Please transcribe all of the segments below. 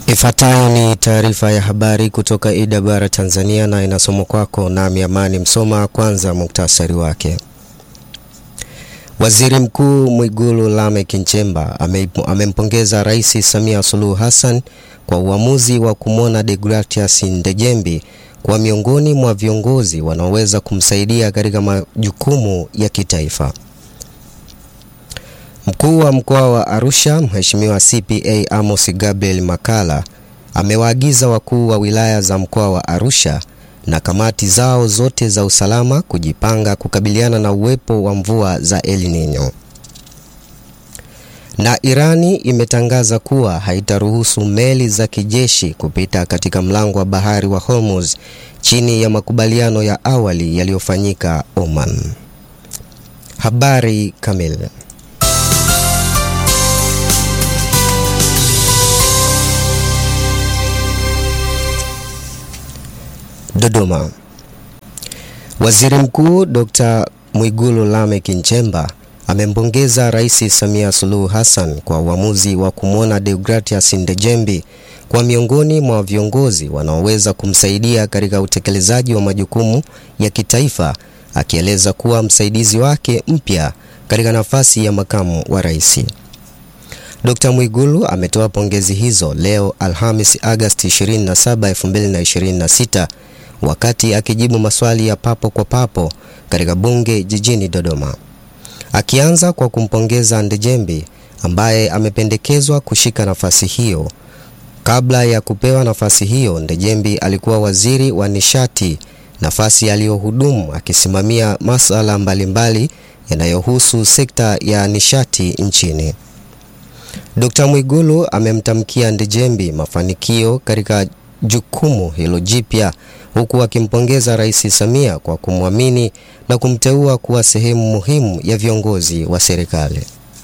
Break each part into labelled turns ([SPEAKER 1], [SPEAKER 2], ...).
[SPEAKER 1] Ifuatayo ni taarifa ya habari kutoka IWR Tanzania na inasomwa kwako nami Amani Msoma. Kwanza muktasari wake. Waziri Mkuu Mwigulu Lameck Nchemba amempongeza Rais Samia Suluhu Hassan kwa uamuzi wa kumwona Deogratias Ndejembi kuwa miongoni mwa viongozi wanaoweza kumsaidia katika majukumu ya kitaifa. Mkuu wa mkoa wa Arusha Mheshimiwa CPA Amos Gabriel Makalla amewaagiza wakuu wa wilaya za mkoa wa Arusha na kamati zao zote za usalama kujipanga kukabiliana na uwepo wa mvua za El Nino. Na Irani imetangaza kuwa haitaruhusu meli za kijeshi kupita katika mlango wa bahari wa Hormuz chini ya makubaliano ya awali yaliyofanyika Oman. Habari kamili. Dodoma. Waziri Mkuu Dr. Mwigulu Lameck Nchemba amempongeza Rais Samia Suluhu Hassan kwa uamuzi wa kumwona Deogratias Ndejembi kwa miongoni mwa viongozi wanaoweza kumsaidia katika utekelezaji wa majukumu ya kitaifa, akieleza kuwa msaidizi wake mpya katika nafasi ya makamu wa rais. Dr. Mwigulu ametoa pongezi hizo leo Alhamis Agosti 27, 2026 wakati akijibu maswali ya papo kwa papo katika bunge jijini Dodoma. Akianza kwa kumpongeza Ndejembi ambaye amependekezwa kushika nafasi hiyo. Kabla ya kupewa nafasi hiyo, Ndejembi alikuwa waziri wa nishati, nafasi aliyohudumu akisimamia masuala mbalimbali yanayohusu sekta ya nishati nchini. Dr. Mwigulu amemtamkia Ndejembi mafanikio katika jukumu hilo jipya huku akimpongeza Rais Samia kwa kumwamini na kumteua kuwa sehemu muhimu ya viongozi wa serikali.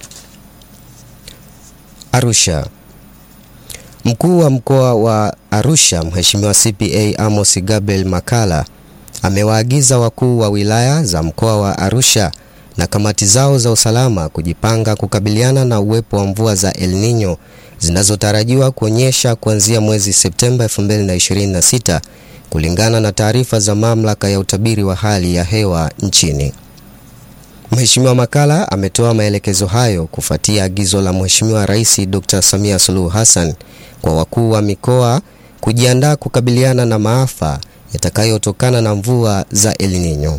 [SPEAKER 1] Arusha. Mkuu wa mkoa wa Arusha Mheshimiwa CPA Amos Gabriel Makalla amewaagiza wakuu wa wilaya za mkoa wa Arusha na kamati zao za usalama kujipanga kukabiliana na uwepo wa mvua za El Nino zinazotarajiwa kuonyesha kuanzia mwezi Septemba 2026 kulingana na taarifa za mamlaka ya utabiri wa hali ya hewa nchini. Mheshimiwa Makalla ametoa maelekezo hayo kufuatia agizo la Mheshimiwa Rais Dr. Samia Suluhu Hassan kwa wakuu wa mikoa kujiandaa kukabiliana na maafa yatakayotokana na mvua za El Nino.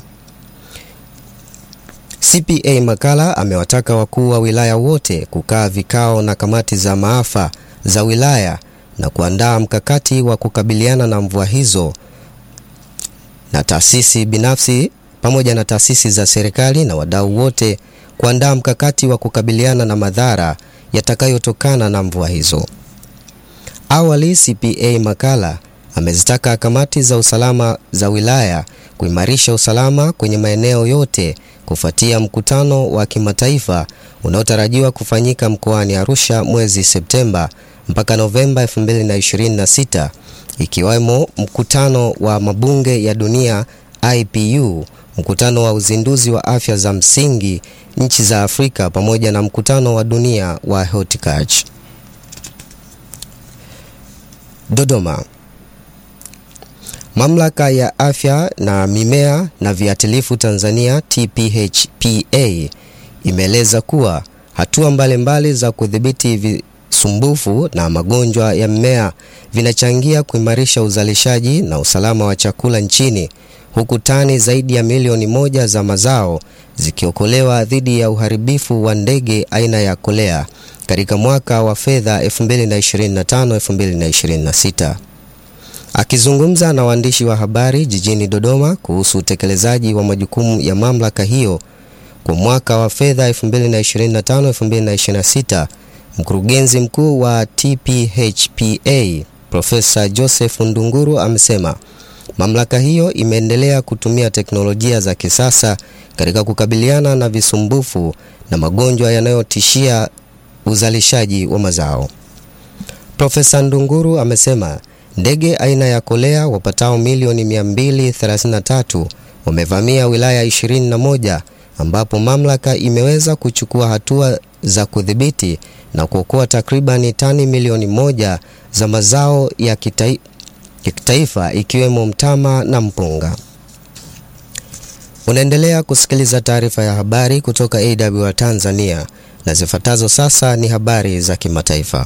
[SPEAKER 1] CPA Makalla amewataka wakuu wa wilaya wote kukaa vikao na kamati za maafa za wilaya na kuandaa mkakati wa kukabiliana na mvua hizo na taasisi binafsi pamoja na taasisi za serikali na wadau wote kuandaa mkakati wa kukabiliana na madhara yatakayotokana na mvua hizo. Awali, CPA Makalla amezitaka kamati za usalama za wilaya kuimarisha usalama kwenye maeneo yote kufuatia mkutano wa kimataifa unaotarajiwa kufanyika mkoani Arusha mwezi Septemba mpaka Novemba 2026 ikiwemo mkutano wa mabunge ya dunia IPU, mkutano wa uzinduzi wa afya za msingi nchi za Afrika pamoja na mkutano wa dunia wa horticulture. Dodoma. Mamlaka ya afya na mimea na viuatilifu Tanzania TPHPA imeeleza kuwa hatua mbalimbali za kudhibiti visumbufu na magonjwa ya mmea vinachangia kuimarisha uzalishaji na usalama wa chakula nchini huku tani zaidi ya milioni moja za mazao zikiokolewa dhidi ya uharibifu wa ndege aina ya kolea katika mwaka wa fedha 2025-2026. Akizungumza na waandishi wa habari jijini Dodoma kuhusu utekelezaji wa majukumu ya mamlaka hiyo kwa mwaka wa fedha 2025-2026, mkurugenzi mkuu wa TPHPA Profesa Joseph Ndunguru amesema mamlaka hiyo imeendelea kutumia teknolojia za kisasa katika kukabiliana na visumbufu na magonjwa yanayotishia uzalishaji wa mazao. Profesa Ndunguru amesema ndege aina ya kolea wapatao milioni 233 wamevamia wilaya 21 ambapo mamlaka imeweza kuchukua hatua za kudhibiti na kuokoa takribani tani milioni moja za mazao ya kitai, ya kitaifa ikiwemo mtama na mpunga. Unaendelea kusikiliza taarifa ya habari kutoka AWR Tanzania na zifuatazo sasa ni habari za kimataifa.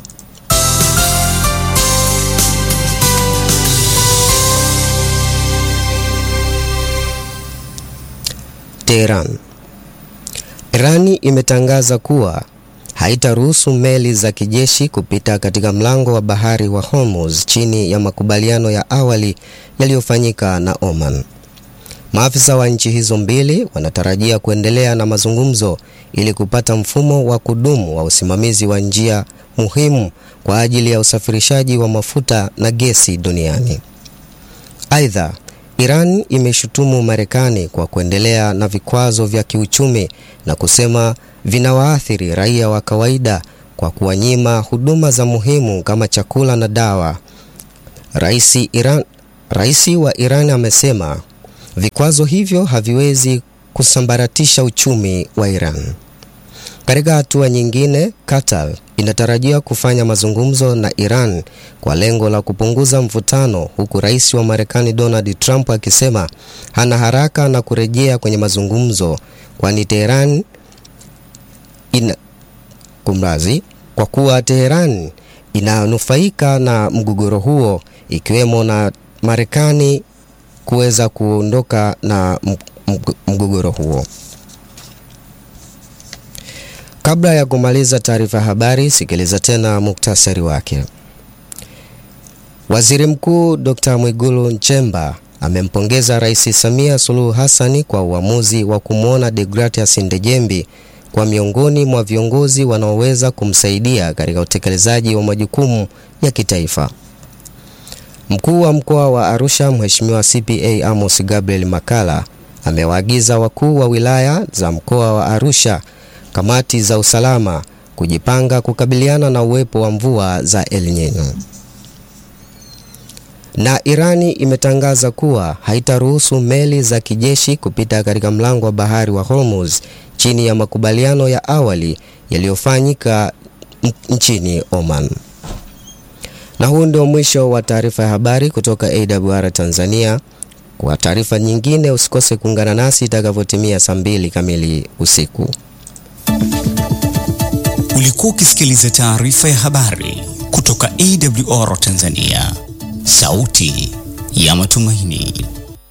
[SPEAKER 1] Tehran. Irani imetangaza kuwa haitaruhusu meli za kijeshi kupita katika mlango wa bahari wa Hormuz chini ya makubaliano ya awali yaliyofanyika na Oman. Maafisa wa nchi hizo mbili wanatarajia kuendelea na mazungumzo ili kupata mfumo wa kudumu wa usimamizi wa njia muhimu kwa ajili ya usafirishaji wa mafuta na gesi duniani. Aidha, Iran imeshutumu Marekani kwa kuendelea na vikwazo vya kiuchumi na kusema vinawaathiri raia wa kawaida kwa kuwanyima huduma za muhimu kama chakula na dawa. Raisi Iran, Raisi wa Iran amesema vikwazo hivyo haviwezi kusambaratisha uchumi wa Iran. Katika hatua nyingine, Qatar inatarajia kufanya mazungumzo na Iran kwa lengo la kupunguza mvutano, huku rais wa Marekani Donald Trump akisema hana haraka na kurejea kwenye mazungumzo, kwani Teheran ina kumrazi, kwa kuwa Teheran inanufaika na mgogoro huo, ikiwemo na Marekani kuweza kuondoka na mgogoro huo. Kabla ya kumaliza taarifa ya habari, sikiliza tena muktasari wake. Waziri Mkuu Dr. Mwigulu Nchemba amempongeza Rais Samia Suluhu Hassani kwa uamuzi wa kumwona Deogratias Ndejembi kwa miongoni mwa viongozi wanaoweza kumsaidia katika utekelezaji wa majukumu ya kitaifa. Mkuu wa mkoa wa Arusha Mheshimiwa CPA Amos Gabriel Makala amewaagiza wakuu wa wilaya za mkoa wa Arusha kamati za usalama kujipanga kukabiliana na uwepo wa mvua za El Nino. Na Irani imetangaza kuwa haitaruhusu meli za kijeshi kupita katika mlango wa bahari wa Hormuz chini ya makubaliano ya awali yaliyofanyika nchini Oman. Na huu ndio mwisho wa taarifa ya habari kutoka AWR Tanzania. Kwa taarifa nyingine usikose kuungana nasi itakavyotimia saa mbili kamili usiku.
[SPEAKER 2] Ulikuwa ukisikiliza taarifa ya habari kutoka AWR Tanzania, sauti ya matumaini.